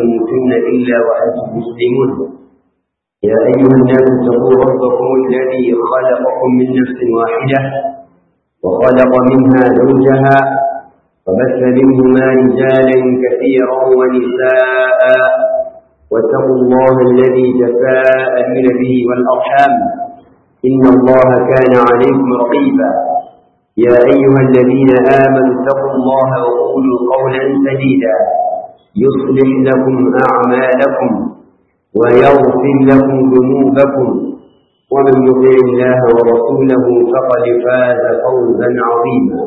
تموتن إلا وأنتم مسلمون يا أيها الناس اتقوا ربكم الذي خلقكم من نفس واحدة وخلق منها زوجها وبث منهما رجالا كثيرا ونساء واتقوا الله الذي تساءلون به والأرحام إن الله كان عليكم رقيبا يا أيها الذين آمنوا اتقوا الله وقولوا قولا سديدا يصلح لكم أعمالكم ويغفر لكم ذنوبكم ومن يطع الله ورسوله فقد فاز فوزا عظيما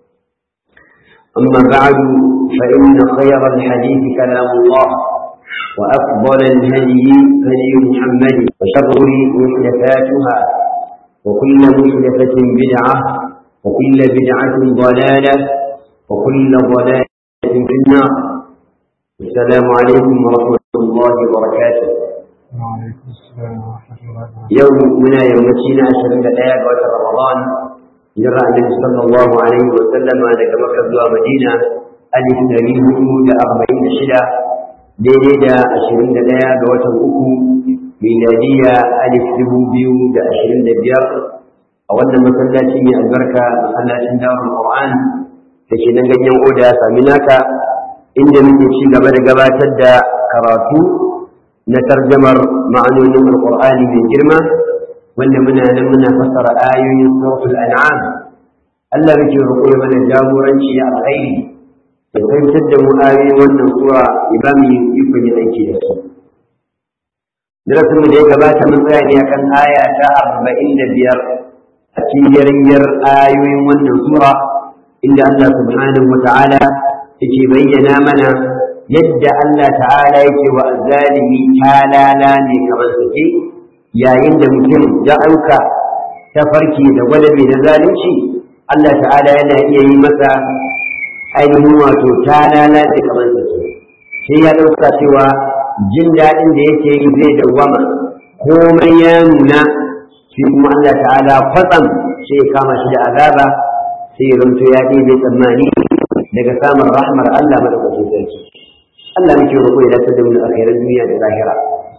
أما بعد فإن خير الحديث كلام الله وأفضل الهدي هدي محمد وشر محدثاتها وكل محدثة بدعة وكل بدعة ضلالة وكل ضلالة في النار السلام عليكم ورحمة الله وبركاته وعليكم السلام ورحمة الله وبركاته يوم منا يوم تشينا أشهر الآية وشهر رمضان جرى النبي صلى الله عليه وسلم لك مكة ومدينة ألف نبيه لأربعين شدة daidai da ashirin da ɗaya ga watan uku miladiya alif dubu biyu da ashirin da biyar a wannan masallaci mai albarka masallacin dawar Qur'an da ke nan ganyen oda sami naka inda muke ci gaba da gabatar da karatu na tarjamar ma'anonin alqur'ani mai girma wanda muna nan muna fassara ayoyin suratul an'am Allah muke roƙo mana jagoranci a alkhairi da fahimtar da mu ayoyin wannan sura ya ba mu yin ikon yin aiki da su. Darasin da ya gabata mun tsaya ne akan aya ta arba'in da biyar a cikin yaryar ayoyin wannan sura inda Allah subhanahu wa ta'ala yake bayyana mana yadda Allah ta'ala yake wa azzalimi talala ne kamar suke yayin da mutum ya auka ta farki da gwadabe da zalunci Allah ta'ala yana iya yi masa ainihin wato ta lalace kamar su sai ya ɗauka cewa jin daɗin da yake yi zai dawwama komai ya nuna shi kuma Allah ta'ala kwatsam sai ya kama shi da azaba sai ya zanto ya ɗebe tsammani daga samun rahmar Allah madaukakin sarki Allah muke roƙo ya dace da mu a duniya da lahira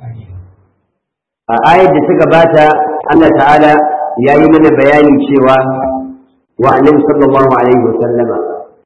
a ayar da ta gabata Allah ta'ala ya yi mana bayani cewa wa annabi sallallahu alaihi wa sallama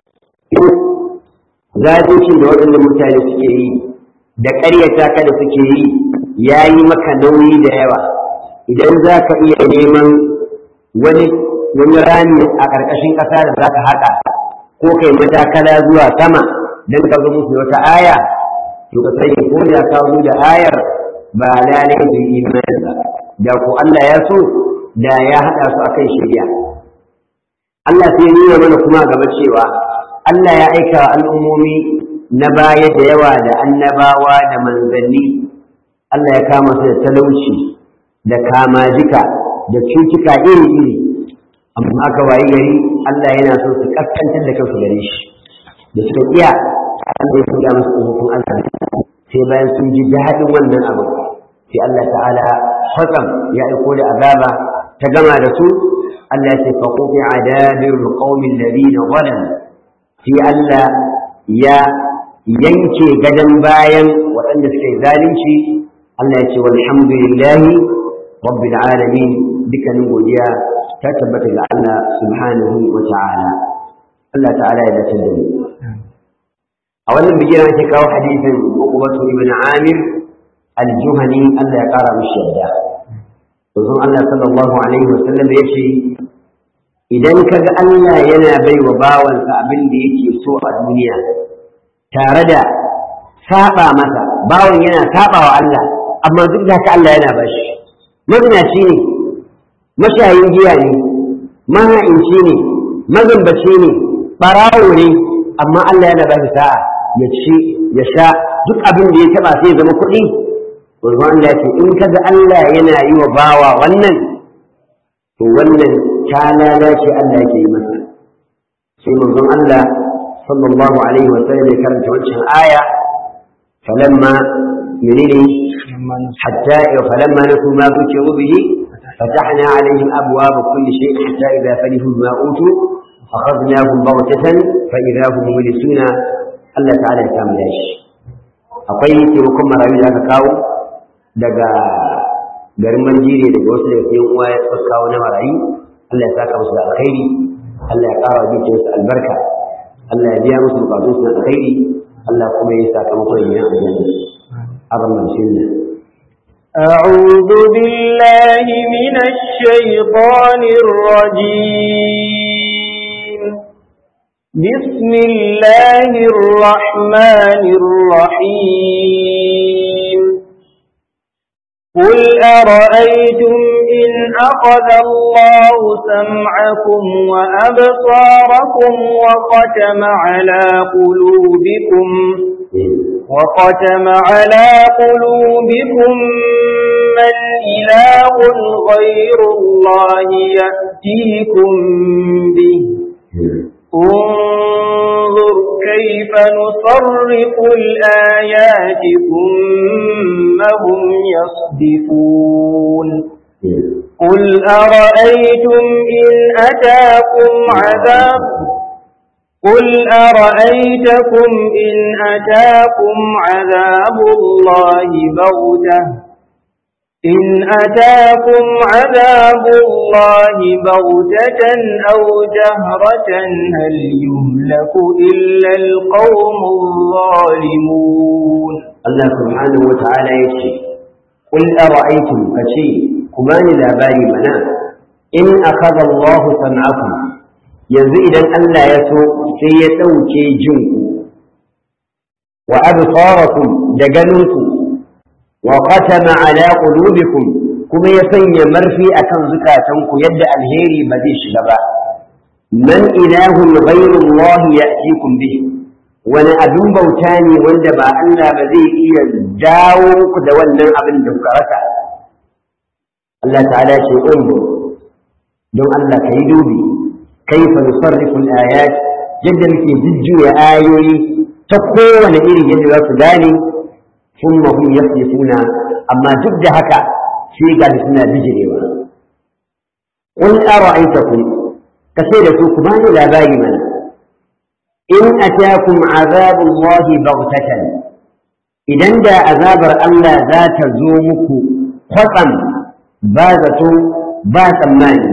zalincin da waɗanda mutane suke yi da ƙaryata ka da suke yi ya yi maka nauyi da yawa idan za ka iya neman wani wani rami a ƙarƙashin ƙasa da za ka haƙa ko kai matakala zuwa sama don ka zo musu wata aya to ka sani ko da ka zo da ayar ba lalai da imani ba da ko Allah ya so da ya haɗa su akan shari'a Allah sai ya nuna mana kuma gaba cewa Allah ya aika al'ummomi na baya da yawa da annabawa da manzanni, Allah ya kama su da talauci da kamajika da cutuka iri-iri, amma aka wayi gari Allah yana so su kaskantar da kansu gare shi. Da suka iya, Allah ya kuya musu ƙofofin Allah sai bayan sun ji daɗin wannan abu. Sai Allah ta'ala kwatsam ya aiko da azaba ta gama da su, Allah ya ce faƙoƙi a dabir ƙaumin ladina zalamu sai Allah ya yanke gadon bayan waɗanda suke zalunci Allah ya ce walhamdulillahi rabbil alamin dukkanin godiya ta tabbata ga Allah subhanahu wa ta'ala Allah ta'ala ya dace da mu a wannan bigiran ake kawo hadisin Uqbatu ibn Amir al-Juhani Allah ya kara mishi yadda Manzon Allah sallallahu alaihi wa sallam ya ce idan ka ga Allah yana bai wa bawansa abin da yake so a duniya tare da saba masa bawan yana saba wa Allah amma duk da haka Allah yana bashi mazinaci ne mashayin giya ne maha'inci ne mazambaci ne ɓarawo ne amma Allah yana bashi sa'a ya ci ya sha duk abin da ya taba sai ya zama kuɗi wanzu Allah ya ce in kaga Allah yana yi wa bawa wannan to wannan ta lalace Allah yake yi masa sai manzon Allah sallallahu alaihi wa sallam ya karanta wancan aya falamma menene hatta falamma nasu ma zukiru bihi فتحنا عليهم أبواب كل شيء حتى إذا فرحوا بما أوتوا أخذناهم بغتة فإذا هم مبلسون الله تعالى يكامل داش akwai taimakon marayu da aka kawo daga garin manjire daga wasu daga sayan uwa ya suka kawo na marayu Allah ya saka musu da alkhairi Allah ya ƙara dukiyarsu albarka Allah ya biya musu bukatun su na alkhairi Allah kuma ya saka muku da yin aljanna arman sunna أعوذ بالله من الشيطان الرجيم بسم الله الرحمن الرحيم قل أرأيتم إن أخذ الله سمعكم وأبصاركم وختم على قلوبكم وختم على قلوبكم من إله غير الله يأتيكم به انظر كيف نصرف الآيات ثم هم يصدفون قل أرأيتم إن أتاكم عذاب قل أرأيتكم إن أتاكم عذاب الله بغتة إن أتاكم عذاب الله بغتة أو جهرة هل يهلك إلا القوم الظالمون Allah subhanahu wa ta'ala ya ce, Ƙul ara'aitum ka ce, ku bani labari mana, in akaza Allah sam'akum yanzu idan Allah ya so sai ya ɗauke jinku, wa absarakum da ganinku, wa qatama ala qulubikum kuma ya sanya marfi akan zukatanku yadda alheri ba zai shiga ba. Man ilahun ghayru Allah ya'tikum bihi wani abin bauta ne wanda ba Allah ba zai iya dawo ku da wannan abin da kuka rasa Allah ta'ala ce unzu don Allah ka yi dubi kaifa nusarrifu al-ayat yadda muke jujjuya ayoyi ta kowane iri yadda za su gane thumma hum yasifuna amma duk da haka sai ga suna bijirewa qul ara'aytakum kace da su ku bani labari mana in atakum azabullahi baghtatan idan da azabar Allah za ta zo muku kwatsam ba zato ba tsammani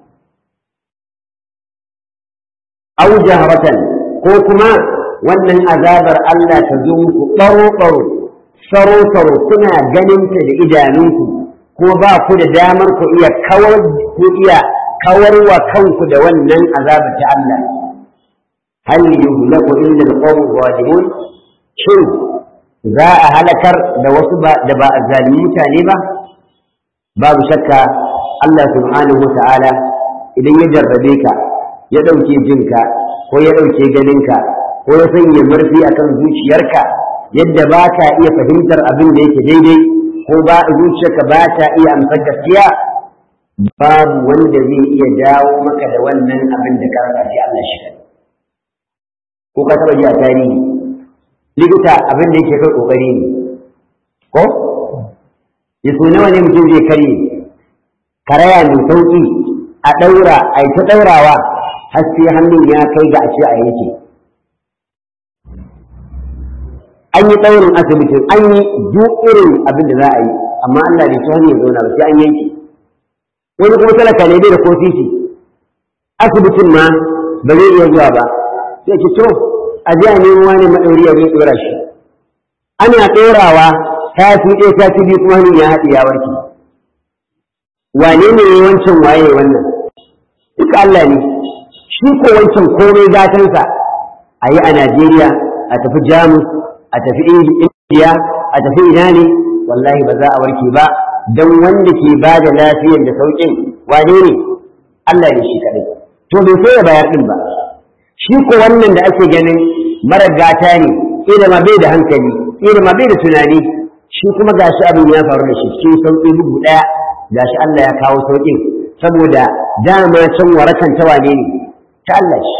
aw jahratan ko kuma wannan azabar Allah ta zo muku ɓaro-ɓaro saro-saro kuna ganinta da idanunku ko ba ku da damar ku iya kawar ku iya kawarwa kanku da wannan azabar ta Allah hal yuhlaku illa alqawm zalimun shin za a halakar da wasu da ba zalimin mutane ba babu shakka Allah subhanahu wa ta'ala idan ya jarrabe ka ya ɗauke jinka ko ya ɗauke ganinka ko ya sanya marfi akan zuciyarka yadda ba ka iya fahimtar abin da yake daidai ko ba zuciyarka ba ta iya amsar gaskiya babu wanda zai iya dawo maka da wannan abin da ka rasa sai Allah shi ko ka taba ji a tarihi likita abin da yake kai kokari ne ko ya so nawa ne mutum zai karye karaya mai sauki a daura a yi ta daurawa har sai hannun ya kai ga a ce a yanke an yi tsaurin asibitin an yi duk irin abin da za a yi amma Allah bai ci hannu ya zauna ba sai an yanke wani kuma talaka ne bai da ko sisi asibitin ma ba zai iya zuwa ba sai ki to a ji a nemo wani maɗauri ya zai ɗora shi ana ɗorawa ta fi ɗaya ta fi biyu kuma hannun ya haɗe ya warke wane ne ya wancan waye wannan duka Allah ne shi ko wancan komai gatansa a yi a Najeriya a tafi Jamus a tafi Indiya a tafi ina ne wallahi ba za a warke ba don wanda ke ba da lafiyar da sauƙin wane ne Allah ne shi kaɗai to bai so ya bayar ɗin ba shi ko wannan da ake ganin mara gata ne ina ma bai da hankali ina ma bai da tunani shi kuma gashi abin ya faru da shi cikin sauƙi bugu ɗaya gashi Allah ya kawo sauƙin saboda dama can warakan ta wane ne ta Allah shi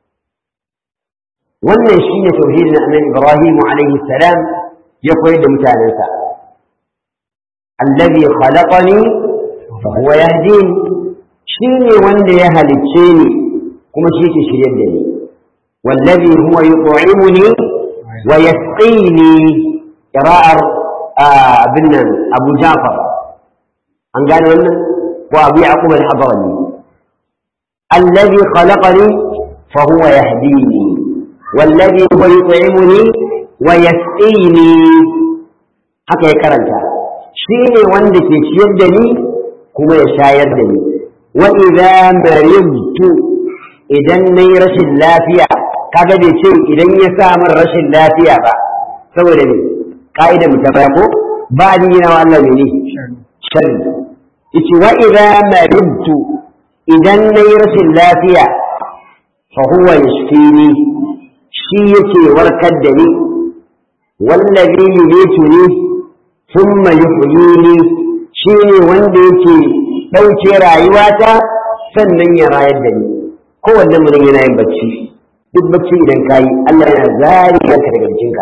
wannan shi ne tauhidin annabi Ibrahim alaihi salam ya koyar da mutanensa allazi khalaqani fa huwa yahdini shi ne wanda ya halicce ni kuma shi ke shirye da ni wallazi huwa yut'imuni wa yasqini qira'ar abin nan Abu Ja'far an gane wannan ko Abu Yaqub al-Hadrami alladhi khalaqani fa huwa yahdini والذي هو يطعمني ويسقيني haka ya karanta shi ne wanda ke ciyar da ni kuma ya shayar da ni wa idza maridtu idan nayi rashin lafiya kaga bai ce idan ya sa min rashin lafiya ba saboda ne ka'idar mu ta baya ko ba ni yana wa Allah ne sharri yace wa idza maridtu idan nayi rashin lafiya fa huwa yashfini shi yake warkar da ni wallazi yumituni thumma yuhyini shi ne wanda yake ɗauke rayuwata sannan ya rayar da ni kowanne mutum yana yin bacci duk bacci idan ka yi Allah yana zari ka daga jikinka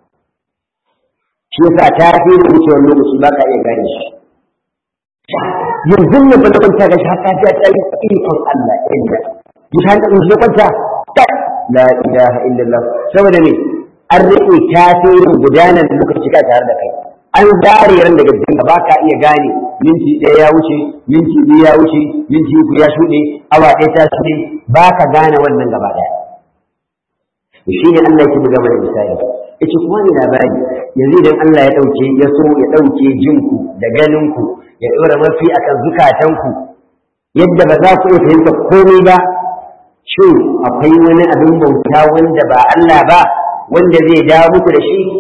shi yasa ta fi da wucewar lokaci ba ka iya gane shi yanzu ne ba na kwanta ga shi haka ta ta yi ikon Allah inda yi ta hankali shi kwanta la ilaha illallah saboda ne an riƙe tasirin gudanar lokaci ka tare da kai an zare ran daga jikinka ba ka iya gane minti ɗaya ya wuce minti biyu ya wuce minti uku ya shuɗe awa ɗaya ta shuɗe ba ka gane wannan gaba ɗaya shi ne Allah yake buga mana misali yace kuma ni labari yanzu idan Allah ya ɗauke ya so ya ɗauke jinku da ganinku ya ɗora mafi akan zukatanku yadda ba za ku iya fahimta komai ba shin akwai wani abin bauta wanda ba Allah ba wanda zai dawo muku da shi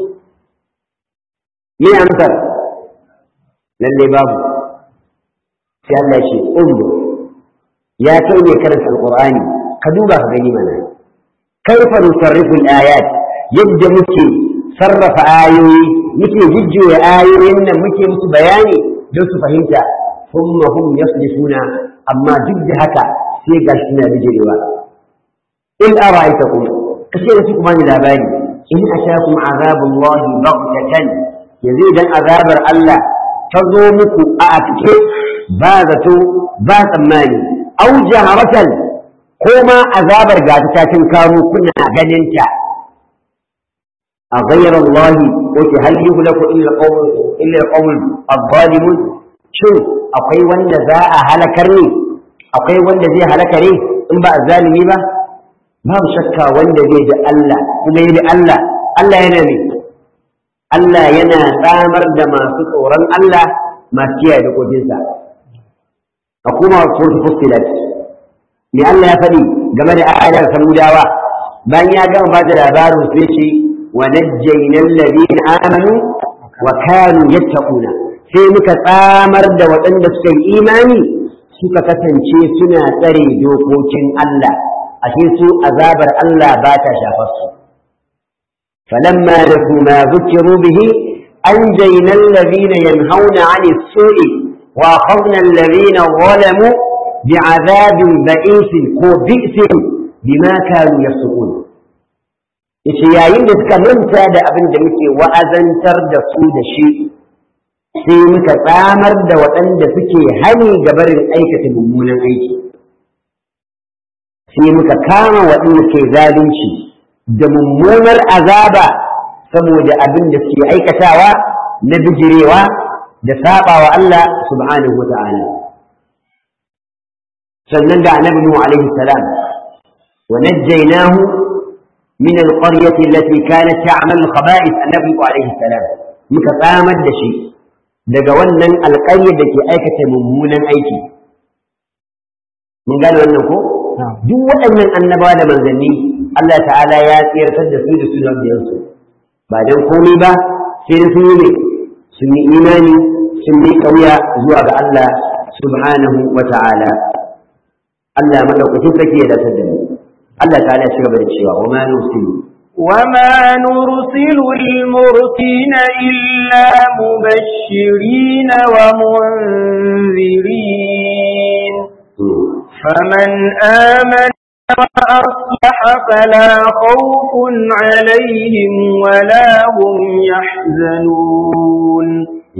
me amsar lalle babu sai Allah ce undu ya kai ne karanta alqur'ani ka duba ka gani mana kaifa nusarrifu al-ayat yadda muke sarrafa ayoyi muke jujjuya ayoyin nan muke musu bayani don su fahimta thumma hum yaslifuna amma duk da haka sai ga shi na bijirewa in ara'aytakum kace da su kuma ni labari in atakum azabullahi baghtatan yanzu idan azabar Allah ta zo muku a afike ba zato ba tsammani au jaharatan ko ma azabar ga ta cin karo kuna ganin ta a ghayra Allah ko ki hal yuhlaku illa qawm illa qawm adh-dhalimun shin akwai wanda za a halakar ne akwai wanda zai halaka ne in ba zalimi ba babu shakka wanda zai da Allah kuma yi da Allah Allah yana ne Allah yana tsamar da masu tsoron Allah masu kiyaye dokokinsa a kuma surtu fustilat me Allah ya faɗi game da ayar samudawa bayan ya gama ba da labarin sai ce wa najjayna alladhina amanu wa kanu yattaquna sai muka tsamar da waɗanda suka yi imani suka kasance suna tsare dokokin Allah ashe su azabar Allah ba ta shafar su فلما نسوا ما ذكروا به أنجينا الذين ينهون عن السوء وأخذنا الذين ظلموا بعذاب بئيس وبئس بما كانوا يفسقون yace yayin da suka manta da abin da muke wa'azantar da su da shi sai muka tsamar da waɗanda suke hani ga barin aikata mummunan aiki sai muka kama waɗanda ke zalunci da mummunar azaba saboda abin da suke aikatawa na bijirewa da saba wa Allah subhanahu wa ta'ala sannan da annabi Nuhu alaihi salam wa najjaynahu min alqaryati allati kanat ta'malu khaba'ith annabi Nuhu alaihi salam muka tsamar da shi daga wannan alƙaryar da ke aikata mummunan aiki mun gane wannan ko duk waɗannan annabawa da manzanni Allah ta'ala ya tsirtar da su da su su ba don komai ba sai da sun yi ne sun yi imani sun yi ƙauya zuwa ga Allah subhanahu wa ta'ala Allah madaukakin sarki ya dace da mu Allah ta'ala ya cigaba da cewa wa ma nusilu وما نرسل المرسلين إلا مبشرين ومنذرين فمن آمن وأصلح فلا خوف عليهم ولا هم يحزنون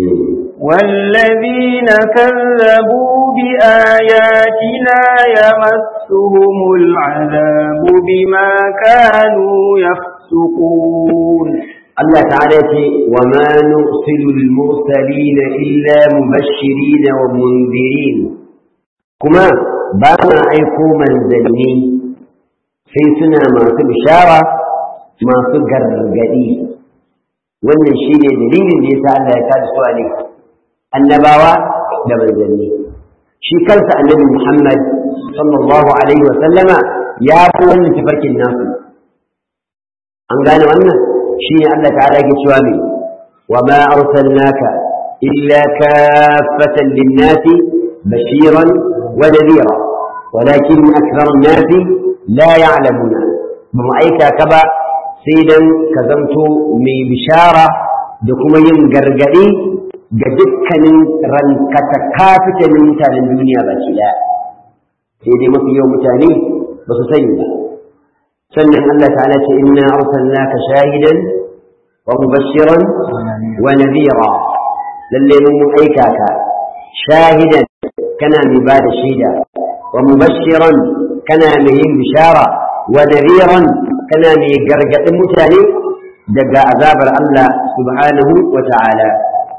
والذين كذبوا بآياتنا يمسهم العذاب بما كانوا يفسقون Allah ta'ala ce wa ma nursilu al-mursalina illa mubashirin wa mundirin kuma ba ma aiko manzanni sai suna masu bishara masu gargadi wannan shi ne dalilin da yasa Allah ya kada su ne annabawa da manzanni shi kansa annabi Muhammad sallallahu alaihi wa sallama ya fi wannan tafarkin nasu an gane wannan shi ne Allah ta'ala yake cewa me wa ma arsalnaka illa kaffatan lin-nasi bashiran wa nadhira walakin akthara an-nasi la ya'lamuna ba mu aika ka ba sai dan ka zanto mai bishara da kuma yin gargadi ga dukkanin rankata kafitanin mutanen duniya baki daya sai dai mafi yawan mutane ba su sani ba sannan Allah ta'ala ce inna arsalnaka shahidan wa mubashiran wa nadhira lalle mun aika ka shahidan kana mai ba da shaida wa mubashiran kana mai yin bishara wa nadhiran kana mai gargadin mutane daga azabar Allah subhanahu wa ta'ala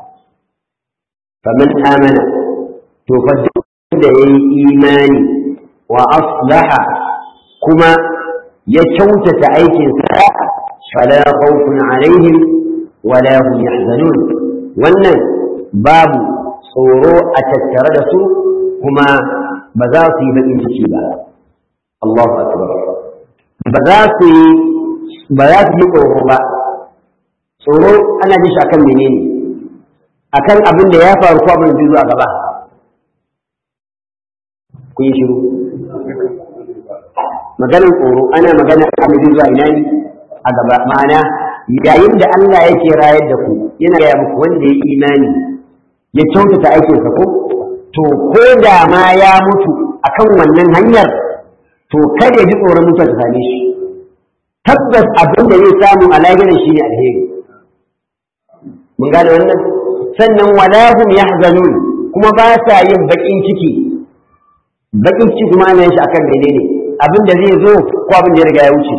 faman amana to fa da yayi imani wa aslaha kuma ya kyautata aikinsa fala khawfun alaihim wala hum yahzanun wannan babu tsoro a tattare da su kuma ba za su yi baƙin ciki ba Allahu akbar ba za su yi ba za su yi tsoro ba tsoro ana jin shi akan menene akan abin da ya faru ko abin da zai zo a gaba kun yi shiru maganar tsoro ana magana abin zuwa ina ne a gaba ma'ana yayin da Allah yake rayar da ku yana gaya muku wanda ya imani ya kyautata aikinsa ko to ko da ma ya mutu akan wannan hanyar to kada ya ji tsoron mutuwa ta same shi tabbas abin da zai samu a lahirin shi ne alheri mun gane wannan sannan wala hum yahzanun kuma ba sa yin bakin ciki bakin ciki kuma ana yin shi akan menene abin da zai zo ko abin da ya riga ya wuce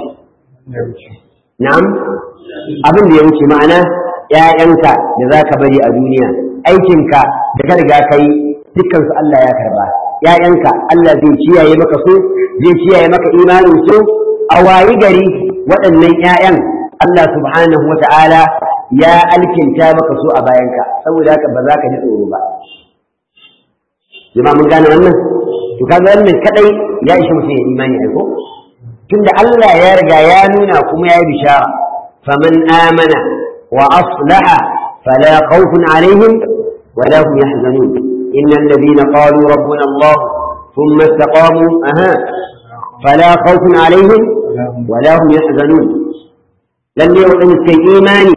na'am abin da ya wuce ma'ana ƴaƴanka da za ka bari a duniya aikinka da ka riga ka yi dukkan su Allah ya karba ƴaƴanka Allah zai kiyaye maka su zai kiyaye maka imanin su a wayi gari waɗannan ƴaƴan Allah subhanahu wa ta'ala ya alkinta maka su a bayanka saboda haka ba za ka ji tsoro ba jama'a mun gane wannan to kaga wannan kadai ya ishi mutum ya imani ai ko tunda Allah ya riga ya nuna kuma ya yi bishara faman amana wa aslaha fala khawfun alaihim wala hum yahzanun innal ladina qalu rabbuna Allah thumma istaqamu aha fala khawfun alaihim wala hum yahzanun lalle wadanda suka yi imani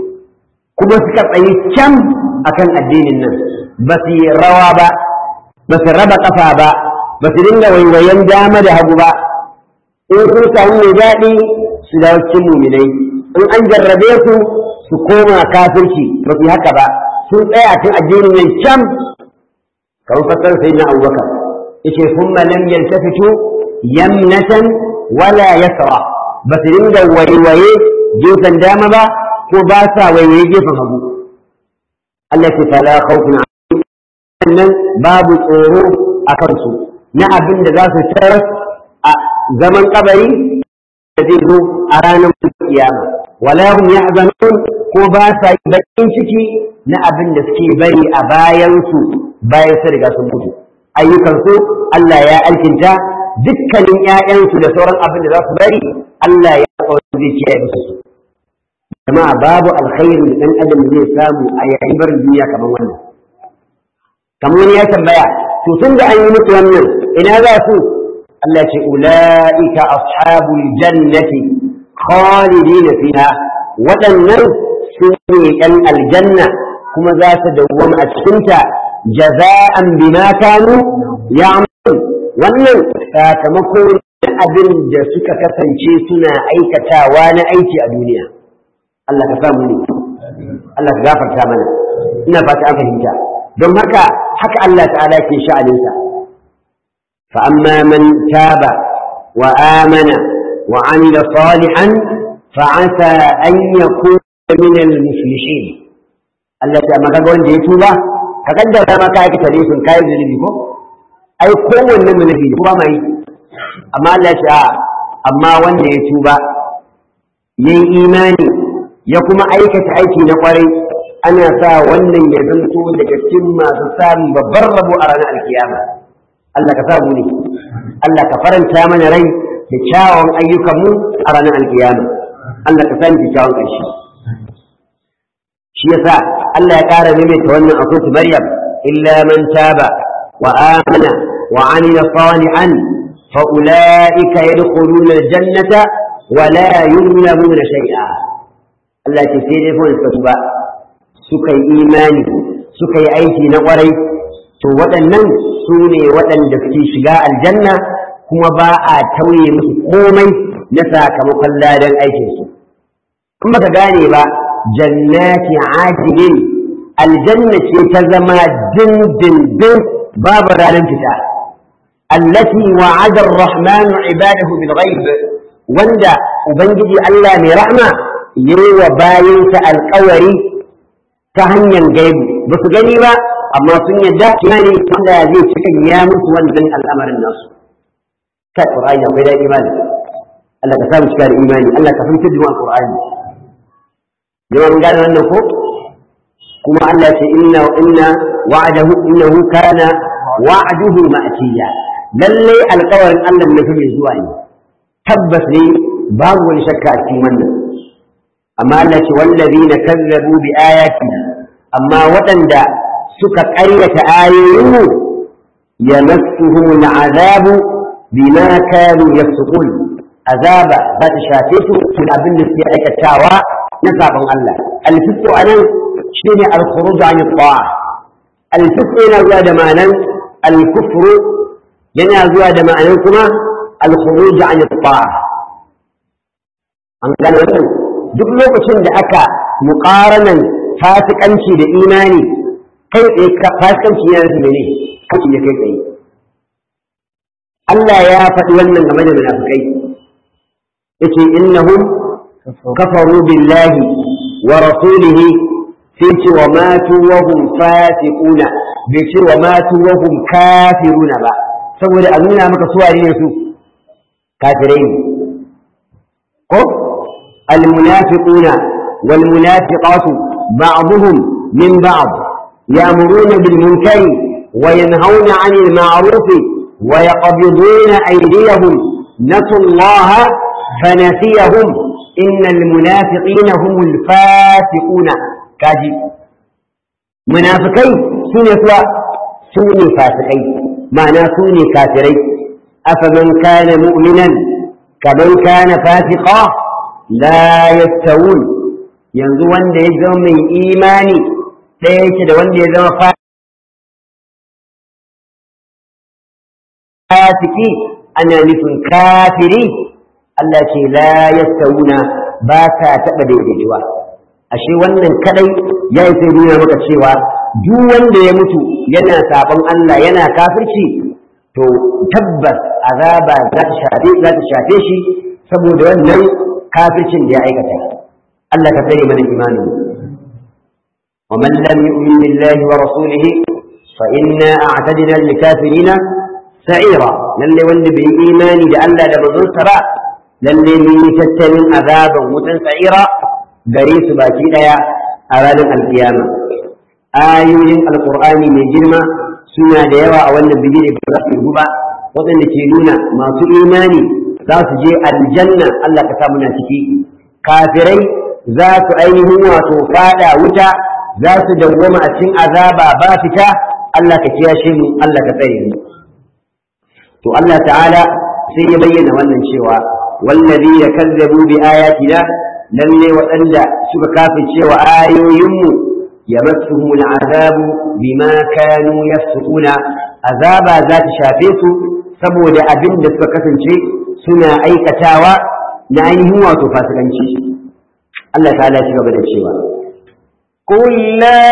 kuma suka tsayi can akan addinin nan ba su yi rawa ba ba su raba kafa ba ba su dinga waiwayen dama da hagu ba in sun samu mai daɗi su dawo cikin muminai in an jarrabe su su koma kafirci ba su haka ba sun tsaya tun addinin nan can kamar fasar sai na abubakar yace thumma lam yaltafitu yamnatan wala yasra ba su dinga waiwaye gefen dama ba ko ba sa waiwaye gefen hagu Allah ce fala khawfun nan babu tsoro a kansu na abin da za su tarar a zaman kabari da zai zo a ranar kiyama wala hum yahzanun ko ba sa yi bakin ciki na abin da suke bari a bayan su bayan su riga sun mutu ayyukan su Allah ya alkinta dukkanin ƴaƴansu da sauran abin da za su bari Allah ya kawo zai kiyaye musu su jama'a babu alkhairin da dan adam zai samu a yayin barin duniya kamar wannan kamar wani ya tambaya to tun da an yi musu wannan ina za su Allah ce ula'ika ashabul jannati khalidina fiha waɗannan su ne ɗan aljanna kuma za su dawwama a cikinta jaza'an bima kanu ya'malun wannan sakamako na abin da suka kasance suna aikatawa na aiki a duniya Allah ka samu ne Allah ka gafarta mana ina fata an fahimta don haka haka Allah ta'ala ke sha'aninsa fa amma man taba wa amana wa amila salihan fa asa an yakuna min al-muflishin Allah ta maka ga wanda ya tuba ka kaddara ma ka aikata ne sun kai zunubi ko ai kowanne zunubi kuma mai amma Allah ya ce a amma wanda ya tuba yayi imani ya kuma aikata aiki na kwarai ana sa wannan ya zanto daga cikin masu samun babbar rabo a ranar alkiyama Allah ka sa mu ne Allah ka faranta mana rai da kyawun ayyukanmu a ranar alkiyama Allah ka sa mu kyawun ƙarshe shi yasa Allah ya ƙara maimaita wannan a kotu Maryam illa man taba wa amana wa amila salihan fa ulaika yadkhuluna aljannata wa la yuzlamuna shay'a Allah ya ce sai dai fa suka tuba suka yi imani suka yi aiki na ƙwarai to waɗannan su ne waɗanda suke shiga aljanna kuma ba a tauye musu komai na sakamakon ladan aikinsu in baka gane ba jannati ajilin aljanna ce ta zama dindindin babu ranar fita allati wa'ada ar-rahmanu ibadahu bil ghaib wanda ubangiji Allah mai rahma yayi wa bayinsa alƙawari ta hanyar gaibu ba su gani ba amma sun yadda kina ne wanda zai cikin ya musu wannan al'amarin nasu kai qur'ani akwai da imani Allah ka samu cikin imani Allah ka fahimta da qur'ani jama'a mun gane wannan ko kuma Allah ce inna inna wa'adahu innahu kana wa'aduhu ma'tiya lalle alƙawarin Allah ne mai zuwa ne tabbas ne babu wani shakka a cikin wannan amma Allah ce wallazina kazzabu bi ayatina amma waɗanda suka ƙaryata ayoyinmu yamassuhum al'azabu bima kanu yafsukun azaba za ta shafe su tun abin da suke aikatawa na sabon Allah alfisku anan shine al-khuruj an ta'a alfisku yana zuwa da ma'anan al-kufru yana zuwa da ma'anan kuma al-khuruj an ta'a an gane wannan duk lokacin da aka muƙaranan fasikanci da imani kai tsaye fasikanci yana da mene kaci ya kai tsaye Allah ya faɗi wannan game da munafikai yace innahum kafaru billahi wa rasulihi sai ce wa matu wa hum fasiquna bai ce wa matu wa hum kafiruna ba saboda a nuna maka su ne su kafirai ne ko المنافقون والمنافقات بعضهم من بعض يأمرون بالمنكر وينهون عن المعروف ويقبضون أيديهم نسوا الله فنسيهم إن المنافقين هم الفاسقون كاجي منافقين سنة سوني فاسقين معنى سوني كافرين أفمن كان مؤمنا كمن كان فاسقا la yastawun yanzu wanda ya zama mai imani ɗaya yake da wanda ya zama fasiki ana nufin kafiri Allah ce la yastawuna ba ta taɓa daidaituwa ashe wannan kadai ya yi sai nuna maka cewa duk wanda ya mutu yana sabon Allah yana kafirci to tabbas azaba za ta shafe shi saboda wannan kafircin da ya aikata Allah ka tsare mana imani wa man lam yu'min billahi wa rasulih fa inna a'tadna lil kafirina sa'ira lalle wanda bai imani da Allah da manzon sa ba lalle mun yi tattalin azaban wutan sa'ira gare su baki daya a ranar alkiyama ayoyin alqur'ani mai girma suna da yawa a wannan bigire da za su ba waɗanda ke nuna masu imani za su je aljanna Allah ka sa muna ciki kafirai za su ainihin wato fada wuta za su dawwama a cikin azaba ba fita Allah ka kiyashe mu Allah ka tsare mu to Allah ta'ala sai ya bayyana wannan cewa wallazi yakazzabu bi ayatina lalle waɗanda suka kafirce wa ayoyinmu yamassuhum al'azabu bima kanu yafsukuna azaba za ta shafe su saboda abin da suka kasance suna aikatawa na ainihin wato fasikanci Allah ta'ala shi gaba da cewa قل لا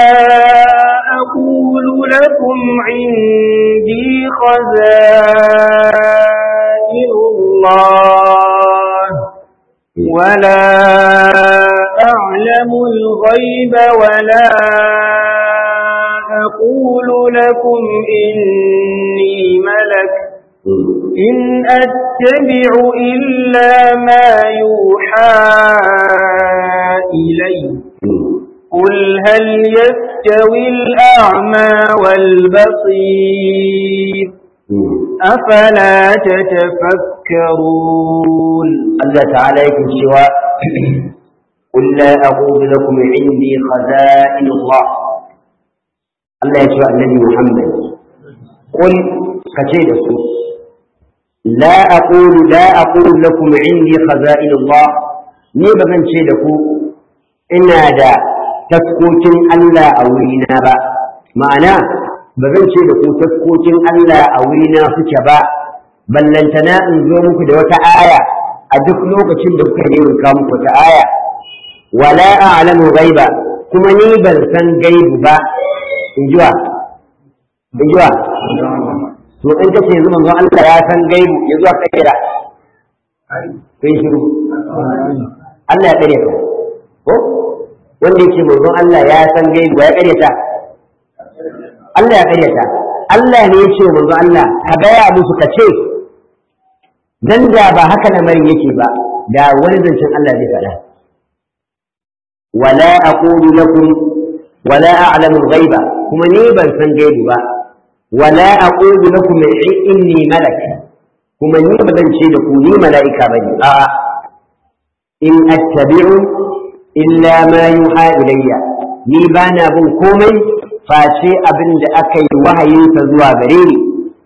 أقول لكم عندي خزائن الله ولا أعلم الغيب ولا أقول لكم إني ملك إن أتبع إلا ما يوحى إلي قل هل يستوي الأعمى والبصير أفلا تتفكرون الله تعالى يكن سوى قل لا أقول لكم عندي خزائن الله الله يسوى النبي محمد قل كتير لا أقول لا أقول لكم عندي خزائن الله ni ba zan ce da ku ina da taskokin Allah a wurina ba ma'ana ba zan ce da ku taskokin Allah a wurina suke ba ballantana in zo muku da wata aya a duk lokacin da kuka yi ka muku wata aya wala a'lamu ghaiba kuma ni ban san gaibu ba in jiwa in jiwa to in kace yanzu manzo Allah ya san gaibu yanzu aka kira sai shiru Allah ya kare ka ko wanda yake manzon Allah ya san gaibu ya kare ta Allah ya kare ta Allah ne ya ce manzon Allah ka gaya musu ka ce dan da ba haka lamarin yake ba da wani zancen Allah zai faɗa wala aqulu lakum wala a'lamu al-ghaiba kuma ni ban san gaibu ba wala aqulu lakum inni malak kuma ni ba zan ce da ku ni mala'ika bane a'a in attabi'u illa ma yuha ilayya ni bana bin komai face abin da aka yi wahayinsa zuwa gare ni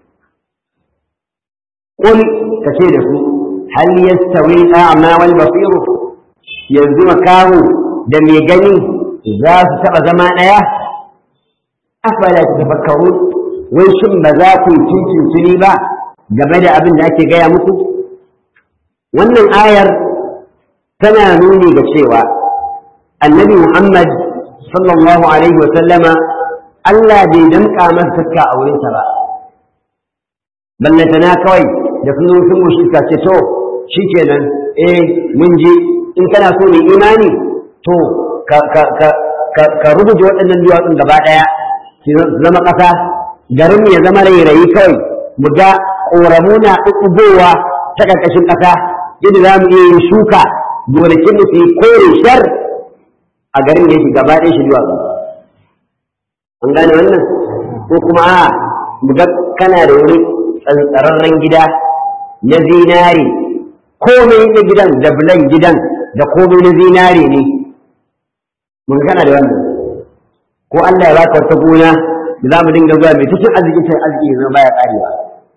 qul kace da su hal yastawi a'ma wal basir yanzu makahu da mai gani za su taba zama daya afala tafakkaru wai shin ba za ku yi cincin ba game da abin da ake gaya muku wannan ayar tana nuni ga cewa annabi Muhammad sallallahu alaihi wa sallama Allah bai damƙa masa sakka a wurinsa ba ballantana kawai da sun sun mushi ka ce to shikenan eh mun ji in kana so ne imani to ka ka ka ka, ka rubuta waɗannan duwatsun gaba ɗaya su zama ƙasa garin ya zama rairayi kawai mu ga ƙoramu na ɗuɗɗugowa ta ƙarƙashin ƙasa yadda za mu iya yin shuka gonakin da su yi kore shar a garin da yake gaba ɗaya shi zuwa an gane wannan ko kuma a buga kana da wani tsantsararren gida na zinare komai na gidan da bulan gidan da komai na zinare ne mun kana da wannan ko Allah ya baka wata gona da za mu dinga zuwa mai cikin arzikin ta arziki zama baya karewa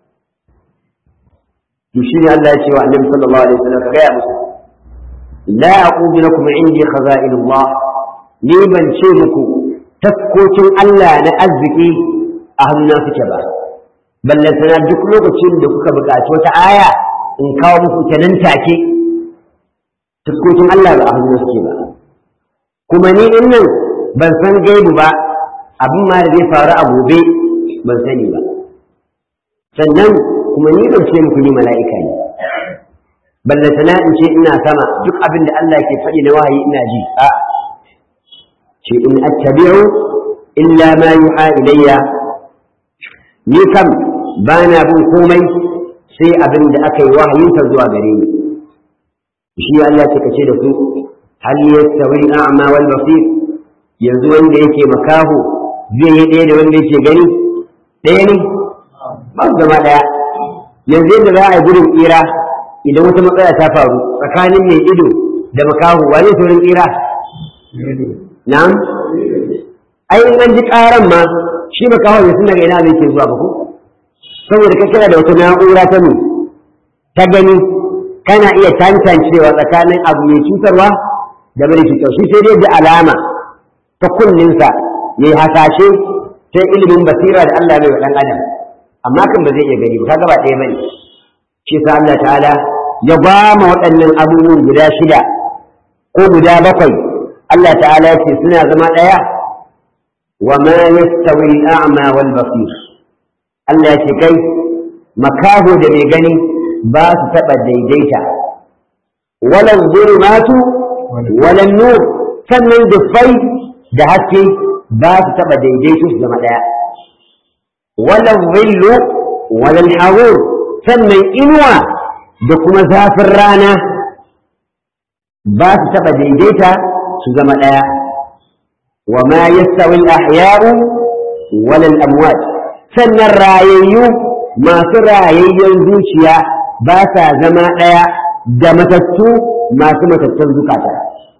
to shine Allah ya ce wa Annabi sallallahu alaihi wasallam ka gaya musu لا أقول لكم عندي خزائن الله ni ban ce muku taskokin Allah na arziki a hannuna suke ba ballantana duk lokacin da kuka buƙaci wata aya in kawo muku ta nan take taskokin Allah ba a hannuna suke ba kuma ni in nan ban san gaibu ba abin ma da zai faru a gobe ban sani ba sannan kuma ni ban ce muku ni mala'ika ne ballantana in ce ina sama duk abin da Allah ke faɗi na wahayi ina ji a ce in attabi'u illa ma yuha ilayya ni kam ba na bin komai sai abin da aka yi wahayinsa zuwa gare ni shi Allah ce kace da su hal yastawi a'ma wal basir yanzu wanda yake makaho zai yi ɗaya da wanda yake gani ɗaya ne ba su zama ɗaya yanzu yadda za a yi gudun tsira idan wata matsala ta faru tsakanin mai ido da makaho wane saurin tsira na'am ai in an ji karan ma shi makaho ya sun daga ina zai ke zuwa ba ko saboda kai kana da wata na'ura ta mu ta gani kana iya tantancewa tsakanin abu mai cutarwa da mara cutar shi sai dai da alama ta kunninsa ya yi hasashe sai ilimin basira da Allah bai wa ɗan adam amma kan ba zai iya gani ba kaga ba ɗaya bane shi sa Allah ta'ala ya gwama waɗannan abubuwan guda shida ko guda bakwai Allah ta'ala ya ce suna zama ɗaya wa ma yastawi al-a'ma wal basir Allah ya ce kai makaho da mai gani ba su taɓa daidaita wala zulmatu wala nur sannan dufai da haske ba su taɓa daidaito su zama ɗaya wala zillu wala harur sannan inuwa da kuma zafin rana ba su taɓa daidaita su zama ɗaya wa ma yastawi al-ahya'u wala al-amwat sannan rayayyu masu rayayyen zuciya ba sa zama ɗaya da matattu masu matattun zukata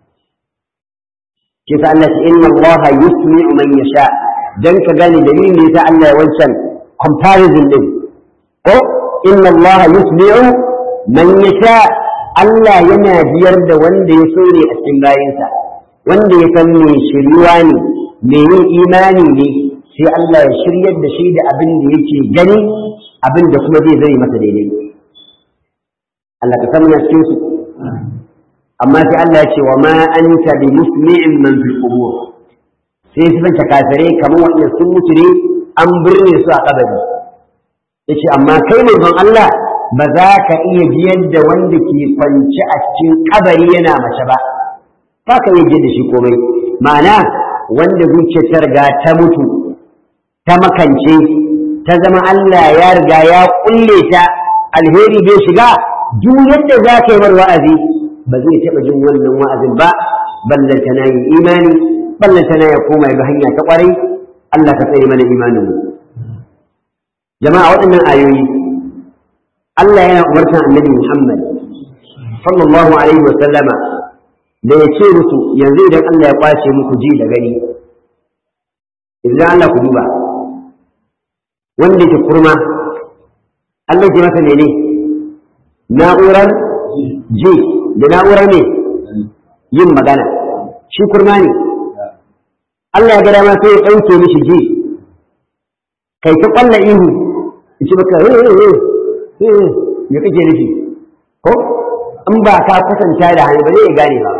shi sa Allah ce inna Allah yusmi'u man yasha dan ka gane dalilin da yasa Allah ya wancan comparison din ko inna Allah yusmi'u man yasha Allah yana biyar da wanda ya so ne a cikin bayinsa wanda ya san me shiryuwa ne me yin imani ne sai Allah ya shiryar da shi da abin da yake gani abin da kuma zai zai masa daidai Allah ka san cikin su amma sai Allah ya ce wa ma anta bi musmi'in man fil qubur sai su banta kafirai kamar wanda sun mutu ne an birne su a kabari yace amma kai manzon Allah ba za ka iya biyar da wanda ke kwance a cikin kabari yana mace ba ba ka iya da shi komai ma'ana wanda zuciyar ta riga ta mutu ta makance ta zama Allah ya riga ya kulle ta alheri bai shiga duk yadda za ka yi mar wa'azi ba zai taɓa jin wannan wa'azin ba ballanta na yi imani ballanta na ya koma ga hanya ta ƙwarai Allah ka tsare mana imanin mu jama'a waɗannan ayoyi Allah yana umartar annabi Muhammad sallallahu alaihi wa sallama da ya ce musu yanzu idan Allah ya kwace muku ji da gani idan Allah ku duba wanda ke kurma Allah ke masa ne na'urar ji da na'urar ne yin magana shi kurma ne Allah ya ga dama sai ya ɗauke mishi ji kai ta ƙwalla ihu in ci maka me kake nufi ko in ba ka kwatanta da hannu ba zai gane ba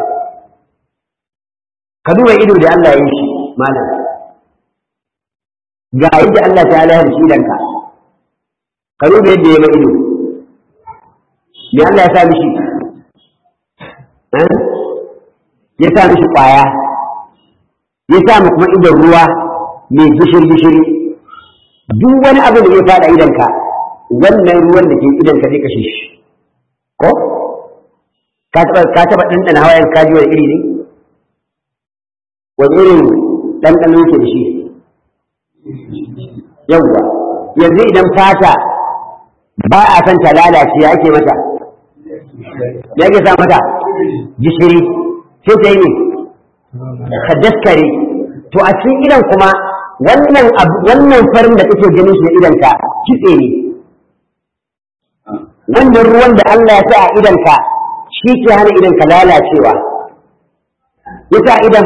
ka duba ido da Allah ya yi shi malam ga yadda Allah ta halayar shi danka ka duba yadda ya ma ido me Allah ya sa mishi ya sa mishi kwaya ya sa mu kuma idon ruwa mai gishiri gishiri duk wani abu da ya fada idanka wannan ruwan da ke idanka zai kashe shi ko ka taba ka taba dandana hawayen kaji wani iri ne wani irin dandano yake da shi yawwa yanzu idan fata ba a san ta lalace ya ake mata ya ke sa mata gishiri sai ta yi ne ka daskare to a cikin idan kuma wannan wannan farin da kake ganin shi na idanka kitse ne wannan ruwan da Allah ya sa a idanka shi ke hana idanka lalacewa ya sa idan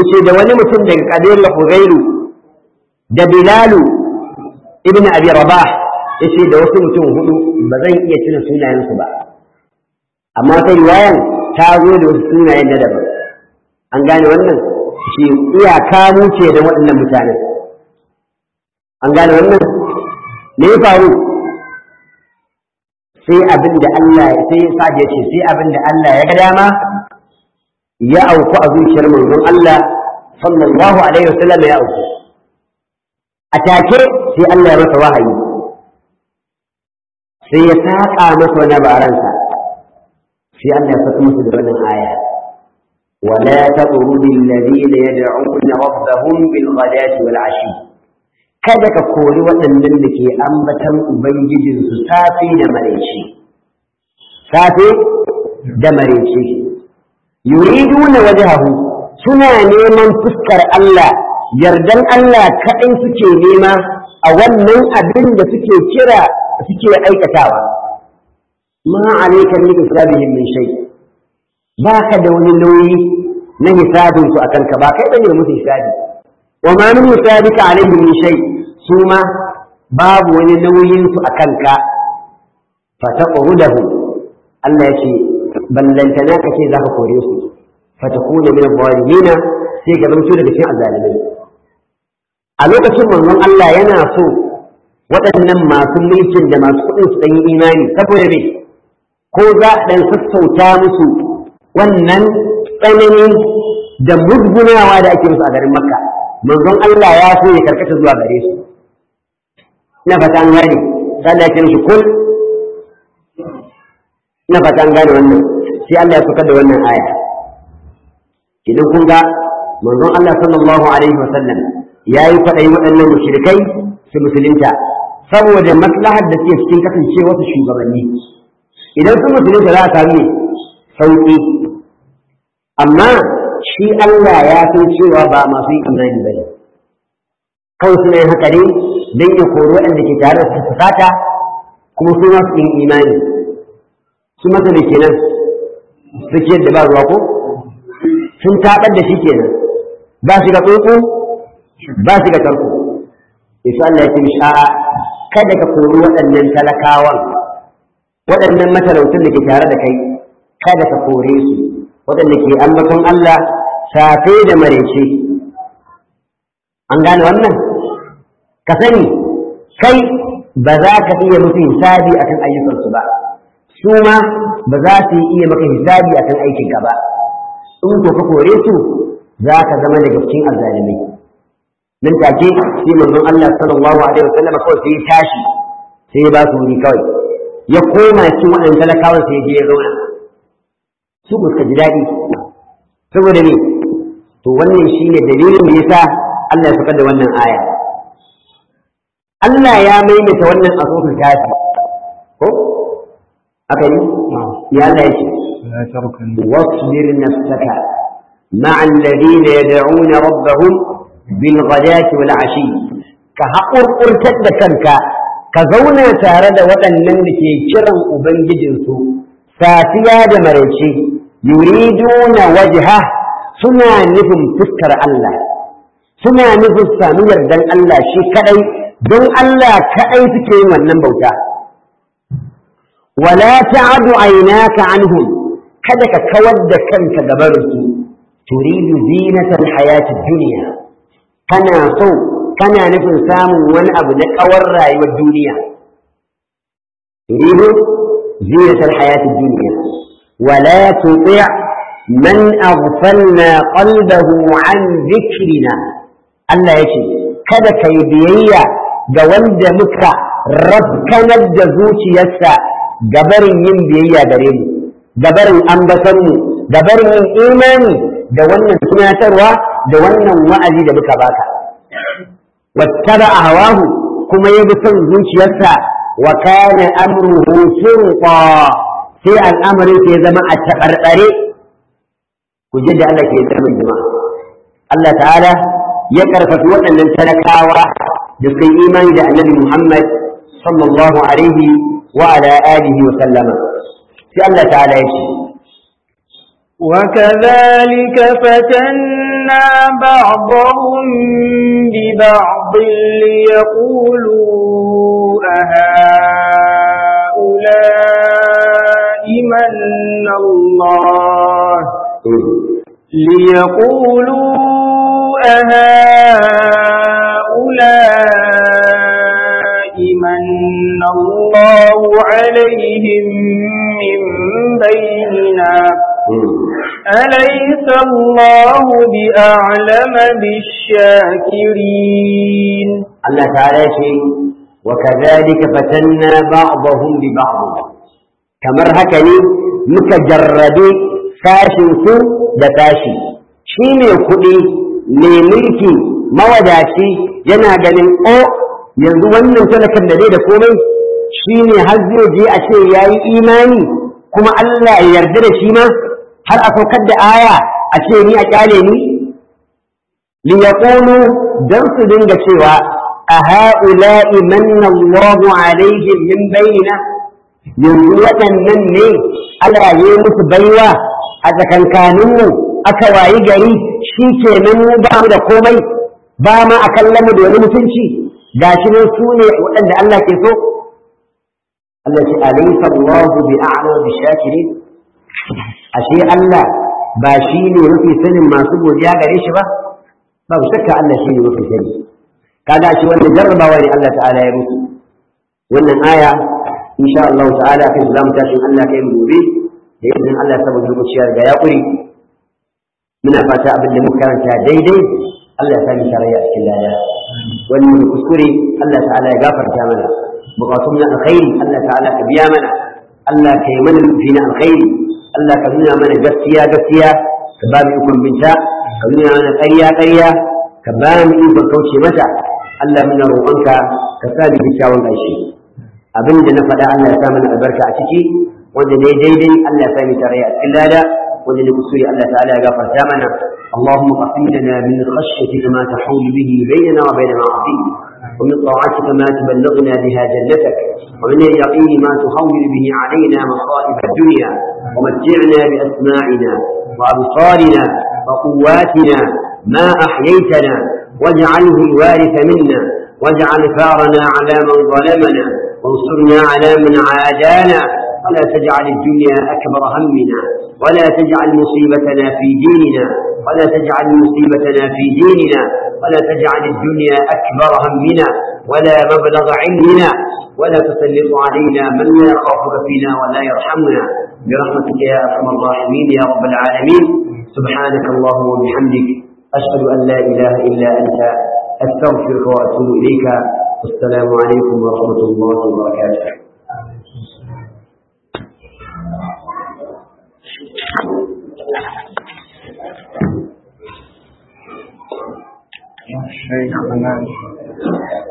yace da wani mutum daga kabilar Huzairu da Bilalu ibn Abi Rabah yace da wasu mutum hudu ba zan iya tuna sunayensu ba amma sai riwayan ta zo da wasu sunayen na daban an gane wannan shi iyaka mu ce da waɗannan mutanen an gane wannan me ya faru sai abin da Allah sai Sa'ad ya ce sai abin da Allah ya ga dama ya auku a zuciyar manzon Allah sallallahu alaihi wasallam ya auku a take sai Allah ya masa wahayi sai ya saƙa masa wani baransa sai Allah ya saka masa da wannan aya ولا تطرد الذين يدعون ربهم بالغداة والعشي kada ka kori waɗannan da ke ambatan Ubangijinsu safe da maraice. Safe da maraice. Yuriduna wajhahu suna neman fuskar Allah, yardan Allah kaɗai suke nema a wannan abin da suke kira suke aikatawa. Ma alaikar ni hisabihim min shay. Ba ka da wani nauyi na hisabinsu a kanka ba kai bane musu hisabi. Wa ma min hisabika alaihim min shay. su ma babu wani nauyinsu a kanka fataƙurudahu Allah ya ce ballantana ka ce za ka kore su fatakuna min zalimina sai ka zamto daga cikin azalimai a lokacin manzon Allah yana so waɗannan masu mulkin da masu kuɗin su ɗanyi imani saboda me ko za a ɗan sassauta musu wannan tsanani da musgunawa da ake musu a garin makka manzon Allah ya so ya karkata zuwa gare su na fata an gane sai Allah ya ce mishi kul na fata an gane wannan sai Allah ya saukar da wannan aya idan kun ga manzon Allah sallallahu alaihi wa sallam yayi kwaɗayi waɗannan mushrikai su musulunta saboda maslahar da suke cikin kasancewa su shugabanni idan su musulunta za a samu sauƙi amma shi Allah ya san cewa ba masu yin imani ba ne kawai suna yin haka ne don ya koro waɗanda ke tare da fusata kuma su masu yin imani su masa da kenan su ciyar da ba ruwa ko sun taɓar da shi kenan ba shi ga tsuntsu ba shi ga tarko yasu Allah ya ce sha'a kada ka kori waɗannan talakawan waɗannan matalautun da ke tare da kai kada ka kore su waɗanda ke ambaton Allah safe da marece an gane wannan ka sani kai ba za ka iya musu hisabi akan ayyukansu ba su ma ba za su iya maka hisabi akan aikin ka ba in ko ka kore su za ka zama daga cikin azzalimai nan take sai manzon Allah sallallahu alaihi wasallam kawai sai ya tashi sai ya ba su wuri kawai ya koma cikin waɗannan talakawan sai ya je ya zauna su suka ji daɗi saboda ne to wannan shine dalilin da yasa Allah ya saka da wannan aya Allah ya maimaita wannan a sofin tafi ko aka yi ya Allah ya ce واصبر نفسك مع الذين يدعون ربهم بالغداة والعشي كهقر قرتد كنك كزونا تارد وطنن لكي كرم أبنججنسو safiya da maraice yuriduna wajha suna nufin fuskar Allah suna nufin sami yardan Allah shi kadai don Allah kadai suke yin wannan bauta wala ta'adu aynaka anhum kada ka kawar da kanka gabarin su turidu zinatal hayatid dunya kana so kana nufin samun wani abu na kawar rayuwar duniya turidu زينة الحياة الدنيا ولا تطع من أغفلنا قلبه عن ذكرنا الله يشي kada ka yi biyayya ga wanda muka rabkanar da zuciyarsa gabarin yin biyayya gare mu gabarin ambatar mu gabarin yin imani da wannan tunatarwa da wannan wa'azi da muka baka wattaba hawahu kuma ya bi son zuciyarsa wa kana amruhu furqa sai al'amarin sai zama a tabarbare ku ji da Allah ke zama jama'a Allah ta'ala ya karfafi waɗannan talakawa da suka yi imani da annabi Muhammad sallallahu alaihi wa ala alihi wa sallama sai Allah ta'ala ya ce وكذلك فتنا بعضهم ببعض ليقولوا أهؤلاء من الله ليقولوا أهؤلاء من الله عليهم من بيننا أليس الله بأعلم بالشاكرين الله تعالى شيء وكذلك فتنا بعضهم ببعض kamar haka ne muka jarrabe sashinsu da sashi shi ne kuɗi mai mulki mawadaci yana ganin o yanzu wannan talakan da zai da komai shi ne har zai je a ce ya yi imani kuma Allah ya yarda da shi ma har a saukar da aya a ce ni a kyale ni li yaqulu dan su dinga cewa a ha'ula'i manna Allahu alaihim min bainina yanzu waɗannan ne Allah ya yi musu baiwa a tsakankaninmu aka wayi gari shi ke nan mu ba mu da komai ba ma a kallon mu da wani mutunci ga shi nan su ne waɗanda Allah ke so Allah ce alaysa Allahu bi a'la bi shakirin ashe Allah ba shi ne mafi sanin masu godiya gare shi ba babu shakka Allah shi ne mafi sani kaga shi wannan jarrabawa ne Allah ta'ala ya musu wannan aya insha Allah ta'ala kai zamu tashi Allah kai mu gobe da idan Allah saboda lokaci ya riga ya kuri muna fata abin da muka karanta daidai Allah ya sani tarayya cikin lada wannan kuskure Allah ta'ala ya gafarta mana bukatun na alkhairi Allah ta'ala ka biya mana Allah ka yi mana nufi na alkhairi Allah ka nuna mana gaskiya gaskiya ka ba mu ikon binta ka nuna mana ƙarya ƙarya ka ba mu ikon kauce mata Allah muna roƙonka ka sa mu kyakkyawan ƙarshe abin da na faɗa Allah ya sa mana albarka a ciki wanda ne daidai Allah ya sa mu tarayya a cikin lada wanda ne kusuri Allah ta'ala ya gafarta mana اللهم قسم لنا من خشيتك ما تحول به بيننا وبين معاصيك ومن طاعتك ما تبلغنا بها جنتك ومن اليقين ما تهون به علينا مصائب الدنيا ومتعنا بأسماعنا وأبصارنا وقواتنا ما أحييتنا واجعله الوارث منا واجعل ثارنا على من ظلمنا وانصرنا على من عادانا ولا تجعل الدنيا أكبر همنا ولا تجعل مصيبتنا في ديننا ولا تجعل مصيبتنا في ديننا ولا تجعل الدنيا أكبر همنا ولا مبلغ علمنا ولا تسلط علينا من لا يخافك فينا ولا يرحمنا برحمتك يا أرحم الراحمين يا رب العالمين سبحانك اللهم وبحمدك أشهد أن لا إله إلا أنت أستغفرك وأتوب إليك والسلام عليكم ورحمة الله وبركاته شيخنا